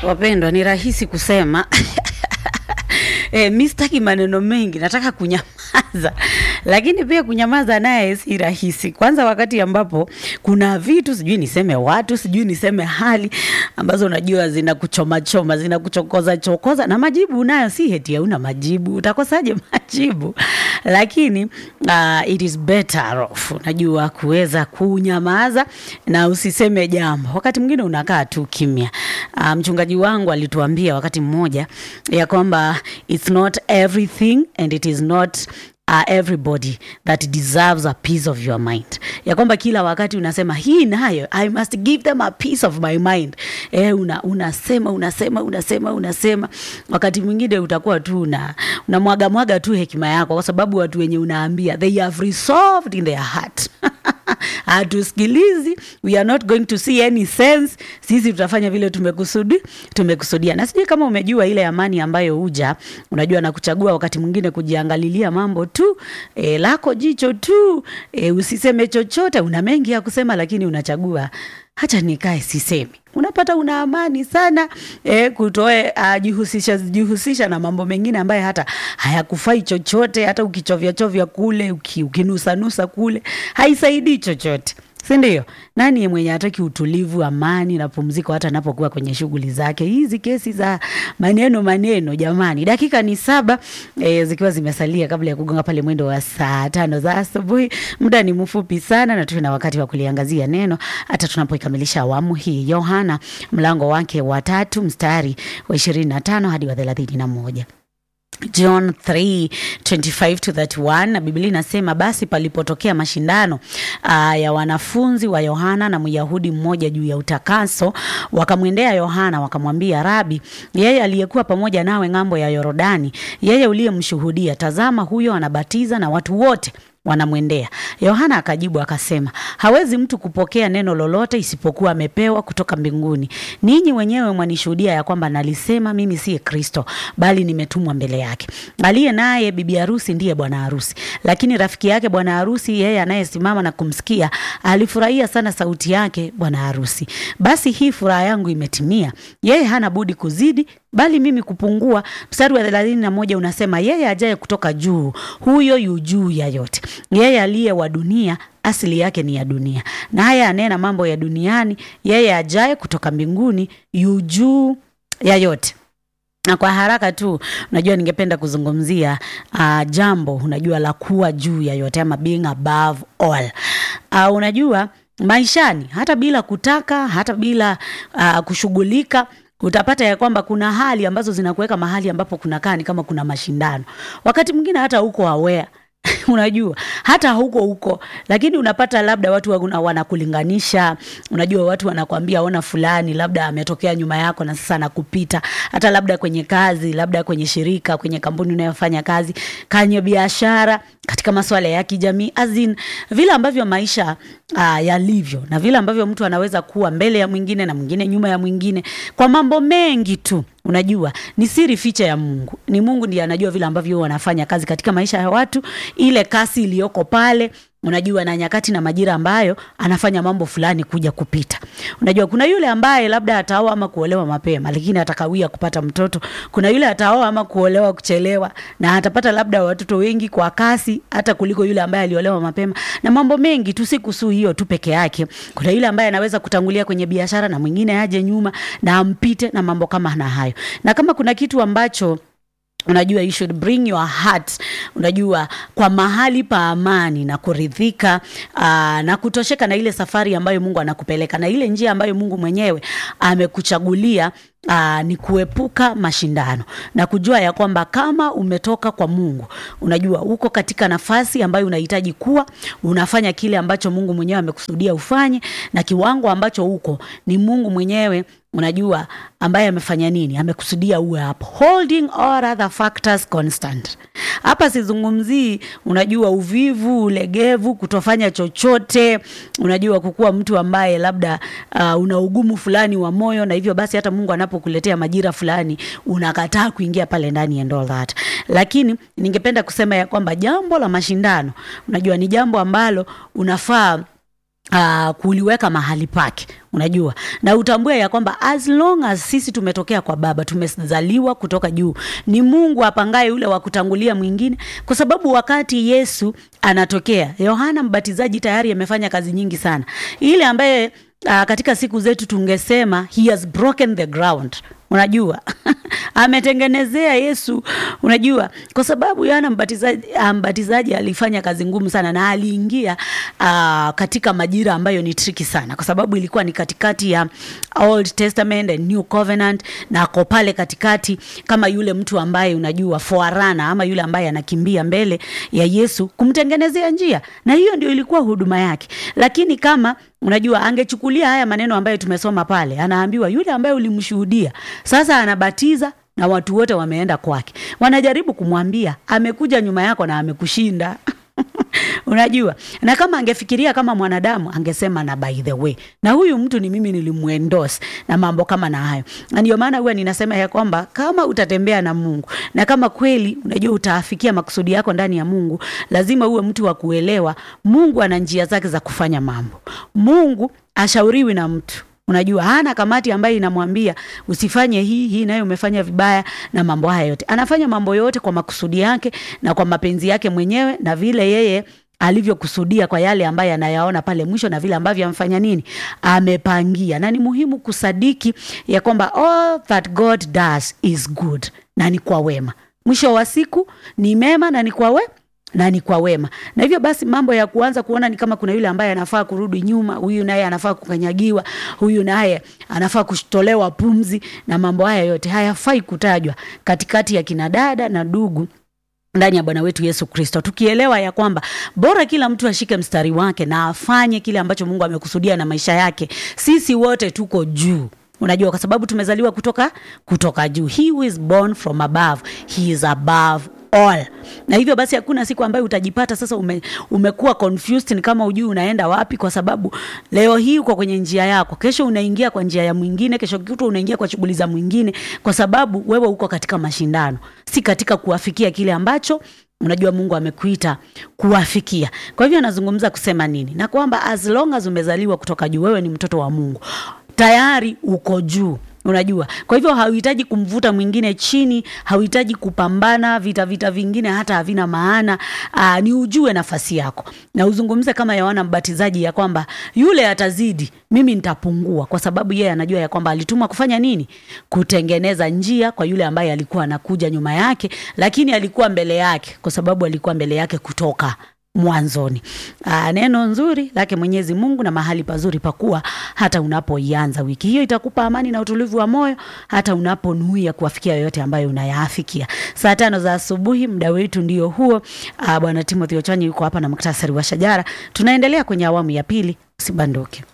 Wapendwa, ni rahisi kusema E, mi sitaki maneno mengi, nataka kunyamaza, lakini pia kunyamaza naye si rahisi. Kwanza wakati ambapo kuna vitu sijui niseme watu sijui niseme hali ambazo unajua zinakuchomachoma zinakuchokoza chokoza, na majibu unayo, si heti hauna majibu, utakosaje majibu? Lakini uh, it is better off, unajua kuweza kunyamaza na usiseme jambo. Wakati mwingine unakaa tu kimya. Uh, mchungaji wangu alituambia wakati mmoja ya kwamba it's not everything and it is not uh, everybody that deserves a piece of your mind, ya kwamba kila wakati unasema hii nayo I must give them a piece of my mind. Eh, una, unasema unasema unasema unasema, wakati mwingine utakuwa tu una unamwaga mwaga tu hekima yako, kwa sababu watu wenye unaambia they have resolved in their heart hatusikilizi, we are not going to see any sense. Sisi tutafanya vile tumekusudi tumekusudia. Na sijui kama umejua ile amani ambayo huja, unajua na kuchagua wakati mwingine kujiangalilia mambo tu e, lako jicho tu e, usiseme chochote. Una mengi ya kusema, lakini unachagua hacha nikae sisemi. Unapata una amani sana e, kutoe uh, jihusisha, jihusisha na mambo mengine ambayo hata hayakufai chochote. Hata ukichovya chovya kule uki, ukinusanusa kule haisaidii chochote si ndio? Nani mwenye hataki utulivu, amani na pumziko hata anapokuwa kwenye shughuli zake? Hizi kesi za maneno maneno, jamani, dakika ni saba e, zikiwa zimesalia kabla ya kugonga pale mwendo wa saa tano za asubuhi. Muda ni mfupi sana, na tuna wakati wa kuliangazia neno hata tunapoikamilisha awamu hii. Yohana mlango wake wa tatu mstari wa ishirini na tano hadi wa thelathini na moja. John 3:25 to 31 na Biblia inasema basi palipotokea mashindano uh, ya wanafunzi wa Yohana na Myahudi mmoja juu ya utakaso, wakamwendea Yohana wakamwambia, Rabi, yeye aliyekuwa pamoja nawe ng'ambo ya Yorodani, yeye uliyemshuhudia, tazama huyo anabatiza na watu wote wanamwendea. Yohana akajibu akasema, hawezi mtu kupokea neno lolote isipokuwa amepewa kutoka mbinguni. Ninyi wenyewe mwanishuhudia ya kwamba nalisema mimi si Kristo, bali nimetumwa mbele yake. Aliye naye bibi harusi ndiye bwana harusi, lakini rafiki yake bwana harusi, yeye anayesimama na kumsikia, alifurahia sana sauti yake bwana harusi. Basi hii furaha yangu imetimia. Yeye hana budi kuzidi bali mimi kupungua. Mstari wa thelathini na moja unasema yeye ajaye kutoka juu, huyo yu juu ya yote. Yeye aliye wa dunia asili yake ni ya dunia, naye anena mambo ya duniani. Yeye ajaye kutoka mbinguni yu juu ya yote na kwa haraka tu, unajua ningependa kuzungumzia uh, jambo unajua la kuwa juu ya yote ama being above all. Uh, unajua maishani, hata bila kutaka, hata bila uh, kushughulika utapata ya kwamba kuna hali ambazo zinakuweka mahali ambapo kunakaa ni kama kuna mashindano. Wakati mwingine hata huko aware unajua hata huko huko, lakini unapata labda watu wanakulinganisha. Unajua watu wanakwambia ona, fulani labda ametokea nyuma yako na sasa anakupita, hata labda kwenye kazi, labda kwenye shirika, kwenye kampuni unayofanya kazi, kwenye biashara, katika masuala ya kijamii, azin vile ambavyo maisha uh, yalivyo na vile ambavyo mtu anaweza kuwa mbele ya mwingine na mwingine nyuma ya mwingine kwa mambo mengi tu. Unajua ni siri ficha ya Mungu. Ni Mungu ndiye anajua vile ambavyo wanafanya kazi katika maisha ya watu, ile kasi iliyoko pale unajua na nyakati na majira ambayo anafanya mambo fulani kuja kupita. Unajua kuna yule ambaye labda ataoa ama kuolewa mapema, lakini atakawia kupata mtoto. Kuna yule ataoa ama kuolewa kuchelewa, na atapata labda watoto wengi kwa kasi hata kuliko yule ambaye aliolewa mapema, na mambo mengi tu, si kuhusu hiyo tu peke yake. Kuna yule ambaye anaweza kutangulia kwenye biashara na mwingine aje nyuma na ampite, na mambo kama na hayo. Na kama kuna kitu ambacho unajua you should bring your heart, unajua kwa mahali pa amani na kuridhika, aa, na kutosheka na ile safari ambayo Mungu anakupeleka na ile njia ambayo Mungu mwenyewe amekuchagulia. Aa, ni kuepuka mashindano na kujua ya kwamba kama umetoka kwa Mungu, unajua uko katika nafasi ambayo unahitaji kuwa unafanya kile ambacho Mungu mwenyewe amekusudia ufanye, na kiwango ambacho uko ni Mungu mwenyewe unajua ambaye amefanya nini, amekusudia uwe hapo, holding all other factors constant. Hapa sizungumzii unajua uvivu, ulegevu, kutofanya chochote, unajua kukuwa mtu ambaye labda uh, una ugumu fulani wa moyo, na hivyo basi hata Mungu anapokuletea majira fulani unakataa kuingia pale ndani and all that. Lakini ningependa kusema ya kwamba jambo la mashindano, unajua ni jambo ambalo unafaa Uh, kuliweka mahali pake unajua na utambue ya kwamba as long as sisi tumetokea kwa baba tumezaliwa kutoka juu ni mungu apangaye yule wa kutangulia mwingine kwa sababu wakati yesu anatokea yohana mbatizaji tayari amefanya kazi nyingi sana ile ambaye uh, katika siku zetu tungesema he has broken the ground unajua ametengenezea yesu unajua kwa sababu yohana mbatizaji, mbatizaji alifanya kazi ngumu sana na aliingia uh, katika majira ambayo ni triki sana kwa sababu ilikuwa ni katikati ya old testament and new covenant na ako pale katikati kama yule mtu ambaye unajua foarana ama yule ambaye anakimbia mbele ya yesu kumtengenezea njia na hiyo ndio ilikuwa huduma yake lakini kama unajua angechukulia haya maneno ambayo tumesoma pale anaambiwa yule ambaye ulimshuhudia sasa anabatiza na watu wote wameenda kwake wanajaribu kumwambia amekuja nyuma yako na amekushinda unajua na kama angefikiria kama mwanadamu angesema na by the way na huyu mtu ni mimi nilimwendos na mambo kama na hayo na ndio maana huwa ninasema ya kwamba kama utatembea na mungu na kama kweli unajua utaafikia makusudi yako ndani ya mungu lazima uwe mtu wa kuelewa mungu ana njia zake za kufanya mambo mungu ashauriwi na mtu unajua hana kamati ambayo inamwambia usifanye hii hii nayo umefanya vibaya na mambo haya yote anafanya mambo yote kwa makusudi yake na kwa mapenzi yake mwenyewe na vile yeye alivyokusudia kwa yale ambayo anayaona pale mwisho na vile ambavyo amefanya nini amepangia na ni muhimu kusadiki ya kwamba all that god does is good na ni kwa wema mwisho wa siku ni mema na ni kwa we na ni kwa wema na hivyo basi mambo ya kuanza kuona ni kama kuna yule ambaye anafaa kurudi nyuma huyu naye anafaa kukanyagiwa huyu naye anafaa kutolewa pumzi na mambo haya yote hayafai kutajwa katikati ya kinadada na ndugu ndani ya bwana wetu yesu kristo tukielewa ya kwamba bora kila mtu ashike mstari wake na afanye kile ambacho mungu amekusudia na maisha yake sisi wote tuko juu unajua kwa sababu tumezaliwa kutoka kutoka juu he who is born from above he is above all na hivyo basi hakuna siku ambayo utajipata sasa ume, umekuwa confused ni kama ujui unaenda wapi kwa sababu leo hii uko kwenye njia yako kesho unaingia kwa njia ya mwingine kesho kutwa unaingia kwa shughuli za mwingine kwa sababu wewe uko katika mashindano si katika kuafikia kile ambacho unajua mungu amekuita kuwafikia kwa hivyo anazungumza kusema nini na kwamba as long as umezaliwa kutoka juu wewe ni mtoto wa mungu tayari uko juu unajua kwa hivyo hauhitaji kumvuta mwingine chini hauhitaji kupambana vita vita vingine hata havina maana aa, ni ujue nafasi yako na uzungumze kama yohana mbatizaji ya kwamba yule atazidi mimi nitapungua kwa sababu yeye anajua ya kwamba alitumwa kufanya nini kutengeneza njia kwa yule ambaye alikuwa anakuja nyuma yake lakini alikuwa mbele yake kwa sababu alikuwa mbele yake kutoka mwanzoni. Aa, neno nzuri lake Mwenyezi Mungu na mahali pazuri pakuwa hata unapoianza wiki hiyo itakupa amani na utulivu wa moyo hata unaponuia kuwafikia yoyote ambayo unayaafikia. Saa tano za asubuhi muda wetu ndio huo. Aa, Bwana Timothy Ochanyi yuko hapa na muktasari wa shajara. Tunaendelea kwenye awamu ya pili, usibanduke.